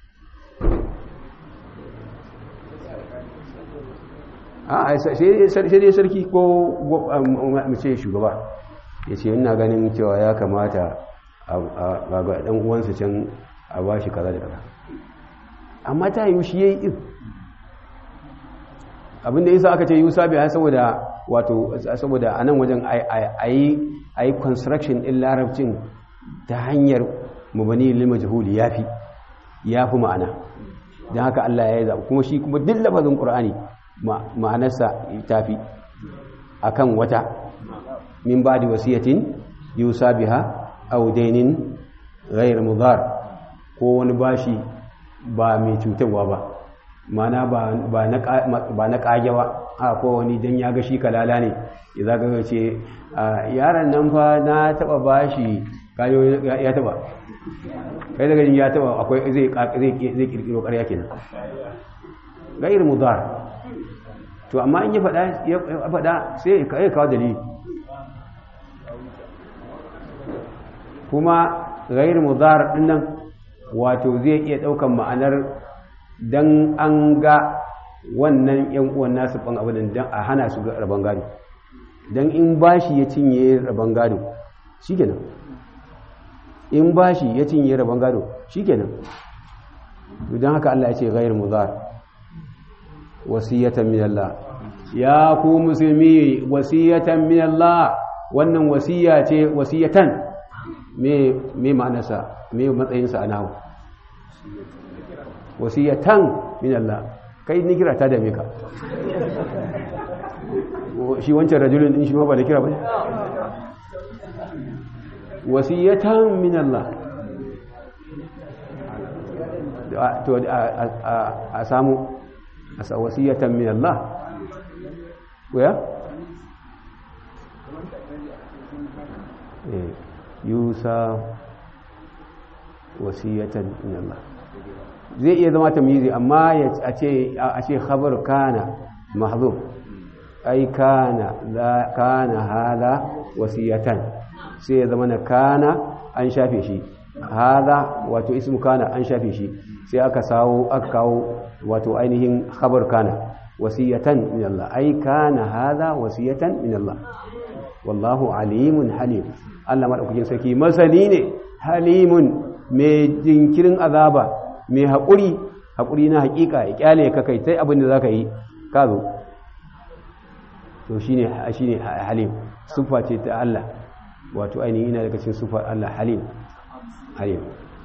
a sai dai sarki ko mace shugaba ya ce ina ganin cewa ya kamata a ga ɗan uwansa can a ba shi kaza da kaza amma ta yi shi ya yi ɗin abinda isa aka ce yi sabi ya saboda wato saboda a nan wajen a yi construction ɗin larabcin ta hanyar mabani lima jihuli ya fi ya fi ma'ana don haka Allah ya yi zaɓa kuma shi kuma duk lafazin ƙur'ani ma'anarsa ta fi a kan wata min ba da wasiyatin yusa biha audainin ghayr mudar ko wani bashi ba mai cutarwa ba mana ba na kage ba a ko wani dan ya ga shi kalala ne ya ga ce yaron nan fa na taba bashi kayo ya taba kai daga ya taba akwai zai zai kirkiro ƙarya kenan ghayr mudar to amma in ya faɗa ya faɗa sai ya kawo dalili kuma gair mudar dinnan wato zai iya daukan ma'anar dan an ga wannan yan uwan nasu ban abin dan a hana su ga rabon gado dan in bashi ya cinye rabon gado shikenan in bashi ya cinye rabon gado shikenan to dan haka Allah ya ce gair mudar wasiyatan min Allah ya ku musulmi wasiyatan min Allah wannan wasiya ce wasiyatan me ma'anarsa me matsayinsa a nahu wasiyatan min Allah kai ni kira ta dame ka shi wancan rajulun din shi ma ba da kira ba wasiyatan min Allah to a samu a wasiyatan min Allah ya yusa wasiyatan min Allah zai iya zama tamyizi amma a ce a ce khabar kana mahzuf ai kana la kana hada wasiyatan sai ya zama na kana an shafe shi hada wato ismu kana an shafe shi sai aka sawo aka kawo wato ainihin khabar kana wasiyatan min Allah ai kana hada wasiyatan min Allah wallahu alimun halim Allah maɗaukakin sarki masani ne halimun mai jinkirin azaba mai haƙuri haƙuri na haƙiƙa ya ƙyale ka kai sai abin da za ka yi ka zo to shi ne halim sufa ce ta Allah wato ainihin ina daga cikin sufar Allah halim halim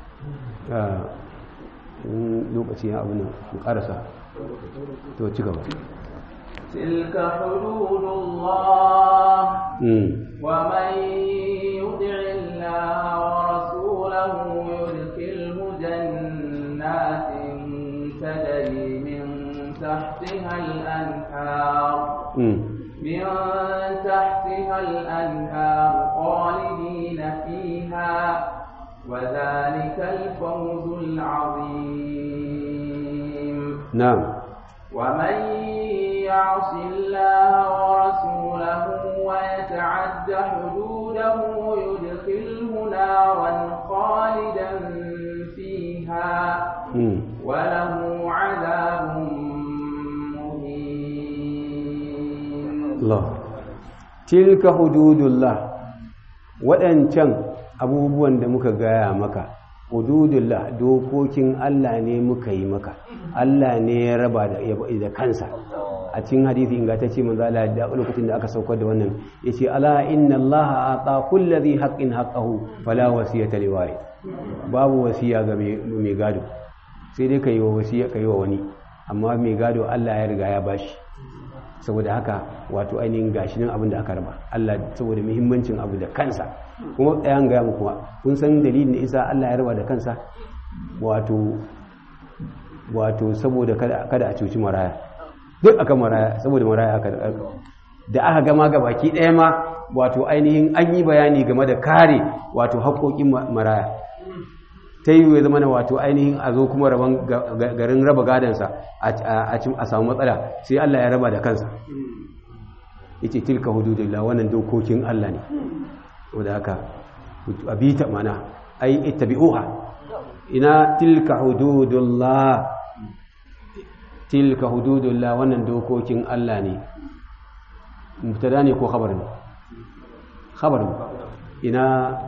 lokaci ya abin nan ƙarasa to ci gaba تلك حدود الله ومن يطع الله ورسوله يدخله جنات تجري من تحتها الأنهار من تحتها الأنهار خالدين فيها وذلك الفوز العظيم نعم ومن يعص الله ورسوله ويتعد حدوده يدخله نارا خالدا فيها وله عذاب مهين الله تلك حدود الله waɗancan abubuwan da muka gaya maka hududullah dokokin Allah ne muka yi maka Allah ne ya raba da kansa a cikin hadisi ingantacce manzo Allah da lokacin da aka saukar da wannan yace ala inna Allah ata kulli dhi haqqin haqqahu fala wasiyata liwari babu wasiya ga mai gado sai dai kai wa wasiya kai wa wani amma mai gado Allah ya riga ya bashi saboda haka wato ainihin gashi nan abin da aka raba Allah saboda muhimmancin abu da kansa kuma ɗayan gaya muku kun san dalilin da isa Allah ya raba da kansa wato wato saboda kada a cuci maraya duk aka maraya saboda maraya aka da aka gama ga baki ɗaya ma wato ainihin an yi bayani game da kare wato haƙoƙin maraya ta yi ya zama wato ainihin a zo kuma garin raba gadansa a samu matsala sai Allah ya raba da kansa yace tilka hududullah wannan dokokin Allah ne wanda haka abita mana ai ittabi'uha ina tilka hududullah tilka hududullah wannan dokokin Allah ne mubtada ne ko khabar ne khabar ne ina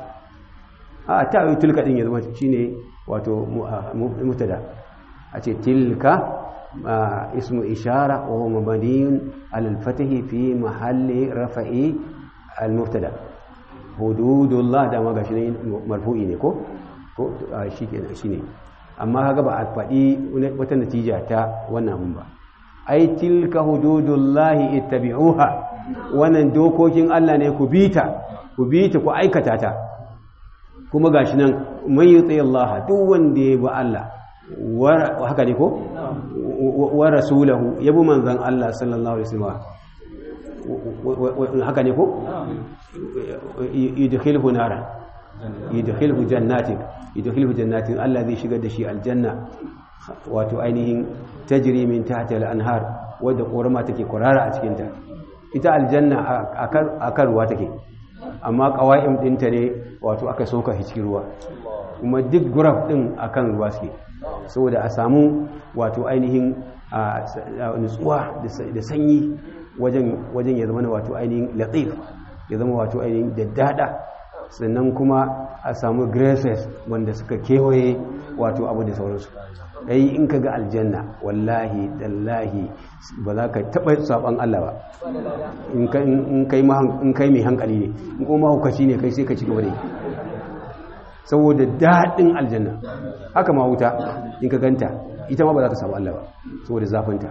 a ta yi tilka din ya zama shine wato mubtada a ce tilka ismu ishara wa huwa mabniyun ala al-fathi fi mahalli rafa'i al-mubtada hududullah da ma gashi ne marfu'i ne ko ko shi kenan shine amma kaga ba a faɗi wata natija ta wannan abun ba ai tilka hududullahi ittabi'uha wannan dokokin Allah ne ku bita ku bita ku aikata ta kuma gashi nan man yuti Allah duk wanda ya bi Allah haka ne ko wa rasulahu yabi manzon Allah sallallahu alaihi wasallam haka ne ko yudkhilhu nara yudkhilhu jannatin yudkhilhu jannatin Allah zai shigar da shi aljanna wato ainihin tajri min tahtiha al-anhar wadda korama take kurara a cikin ta ita aljanna akan ruwa take amma qawaim dinta ne wato aka soka shi cikin ruwa kuma duk guraf din akan ruwa suke saboda a samu wato ainihin nutsuwa da sanyi wajen ya zama wato ainihin latif ya zama wato ainihin daddada sannan kuma a samu graces wanda suka kewaye wato abu da sauransu dai in ka ga aljanna wallahi dallahi ba za ka taɓa saɓon Allah ba in kai mai hankali ne in kuma mahaukaci ne kai sai ka ci gaba da saboda daɗin aljanna haka ma wuta in ka ganta ita ma ba za ka samu Allah ba saboda zafinta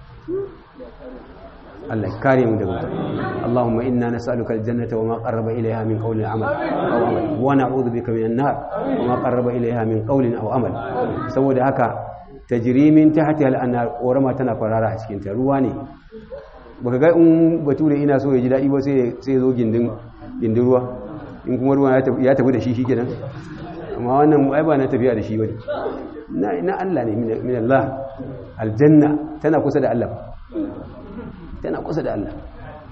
Allah kare mu daga wuta Allahumma inna nas'aluka aljannata wa ma qarraba ilayha min qawlin amal aw amal wa na'udhu bika minan nar wa ma qarraba ilayha min qawlin aw amal saboda haka tajri min tahtiha al-anhar korama tana kwarara a cikin ta ruwa ne baka ga in bature ina so ya ji dadi ba sai sai zo gindin gindin ruwa in kuma ruwa ya tafi da shi shikenan amma wannan ai ba na tafiya da shi bane na na Allah ne min Allah aljanna tana kusa da Allah tana kusa da Allah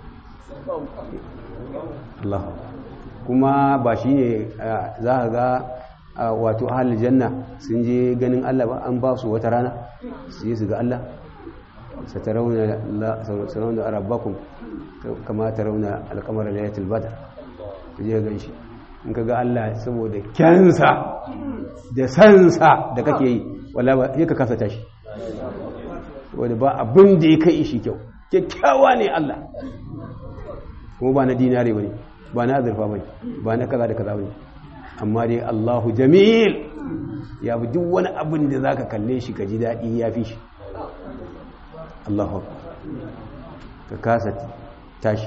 Allah kuma ba shi ne za ka ga wato ahalin janna sun je ganin Allah ba an ba su wata rana su yi su ga Allah satarauna da arabakun kama tarauna alkamar layatul badar ku je gan shi in ka ga Allah saboda kyansa da sansa da kake yi wala ba ya ka kasa tashi wadda ba abin da ya kai shi kyau kyakkyawa ne Allah kuma ba na dinare ba ne ba na azurfa ba ne ba na kaza da kaza ba ne amma dai Allahu jamil ya fi duk wani abin da za ka kalle shi ka ji daɗi ya fi shi Allahu ka kasa tashi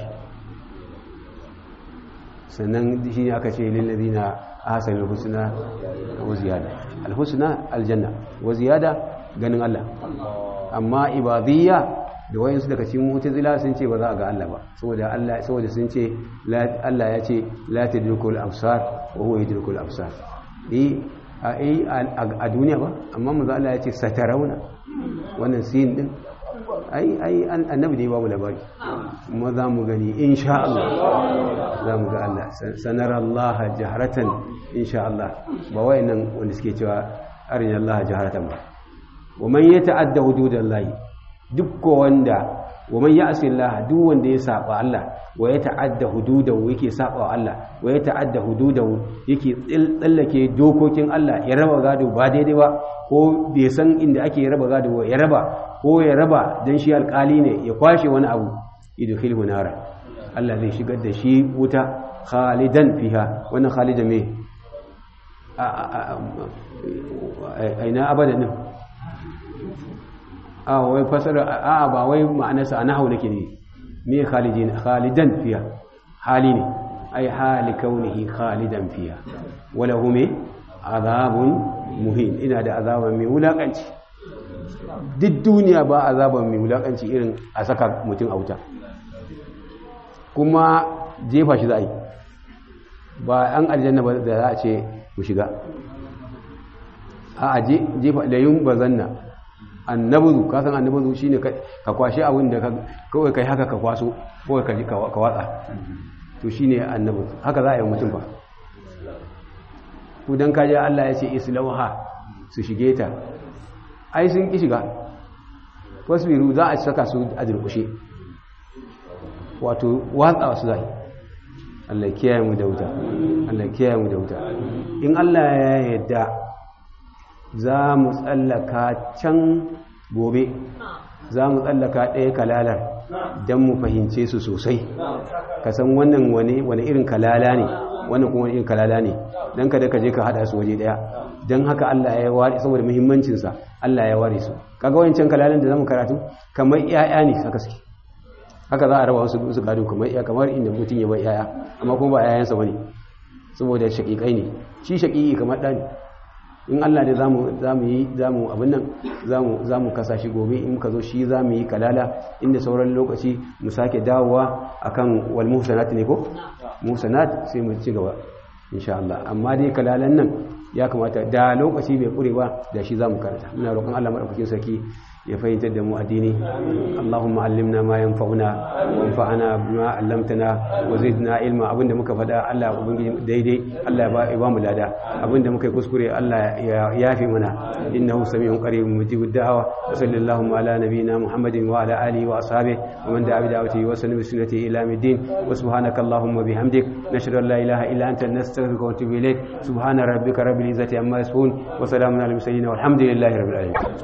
sannan shi ne aka ce lillazi na hasan alhusna wa ziyada alhusna aljanna wa ziyada ganin Allah amma ibadiyya da wayansu daga cikin mu'tazila sun ce ba za a ga Allah ba saboda Allah saboda sun ce Allah ya ce la tadrikul absar wa huwa yadrikul absar eh a duniya ba amma manzo Allah ya ce satarauna wannan sin din ai ai annabi da ya bamu labari kuma za mu gani insha Allah za mu ga Allah sanara Allah jaharatan insha Allah ba wayannan wanda suke cewa arina Allah jaharatan ba wa man yata'adda hududallahi duk wanda wa man ya'si Allah duk wanda ya saba Allah wa ya ta'adda hududahu yake saba wa Allah wa ya ta'adda hududahu yake tsallake dokokin Allah ya raba gado ba daidai ba ko bai san inda ake raba gado ya raba ko ya raba dan shi alkali ne ya kwashe wani abu idkhilhu nara Allah zai shigar da shi wuta khalidan fiha wannan khalidan me aina abadan din a wai fasara a ba wai ma'anarsa a nahau nake ne me khalidin khalidan fiya hali ne ai hali kaunihi khalidan fiya wala hume azabun muhin ina da azaban mai wulakanci duk duniya ba azaban mai wulakanci irin a saka mutum a wuta kuma jefa shi za a yi ba an aljanna ba da za a ce ku shiga a jefa layun bazanna annabuzu ka san annabuzu shine ka kwashe abin da kawai kai haka ka kwaso kawai ka ji ka watsa to shine annabuzu haka za a yi mutum ba ku dan kaje Allah ya ce islauha su shige ta ai sun ki shiga wasbiru za a saka su a durkushe wato watsa su zai Allah kiyaye mu da wuta Allah kiyaye mu da wuta in Allah ya yarda za mu tsallaka can gobe za mu tsallaka ɗaya kalalar don mu fahimce su sosai ka san wannan wani irin kalala ne wannan kuma irin kalala ne don kada ka je ka haɗa su waje ɗaya don haka Allah ya ware saboda muhimmancinsa Allah ya ware su kaga wancan kalalan da zamu karatu kamar ƴaƴa ne haka suke haka za a raba wasu su gado kamar ƴaƴa kamar inda mutum ya bar ƴaƴa amma kuma ba ƴaƴansa bane saboda shaƙiƙai ne shi shaƙiƙi kamar ɗani in Allah ne za mu yi za mu abin nan za mu kasa shi gobe in ka zo shi za mu yi kalala inda sauran lokaci mu sake dawowa akan wal muhsanat ne ko muhsanat sai mu ci gaba insha Allah amma dai kalalan nan ya kamata da lokaci bai kure ba da shi za mu karanta muna roƙon Allah madaukakin sarki ya fahimtar da mu addini Allahumma allimna ma yanfa'una wanfa'ana bima 'allamtana wa zidna ilma abinda muka faɗa Allah ubangiji daidai Allah ya ba mu lada abinda muka yi kuskure Allah ya yafi mana innahu sami'un qaribun mujibud da'wa wa sallallahu ala nabiyyina Muhammadin wa ala alihi wa ashabihi wa man da'a bi da'watihi wa sallama bi sunnatihi ila yawmiddin wa subhanaka Allahumma bihamdik nashhadu an la ilaha illa anta nastaghfiruka wa natubu ilayk subhana rabbika rabbil izzati amma yasifun wa salamun alal mursalin walhamdulillahi rabbil alamin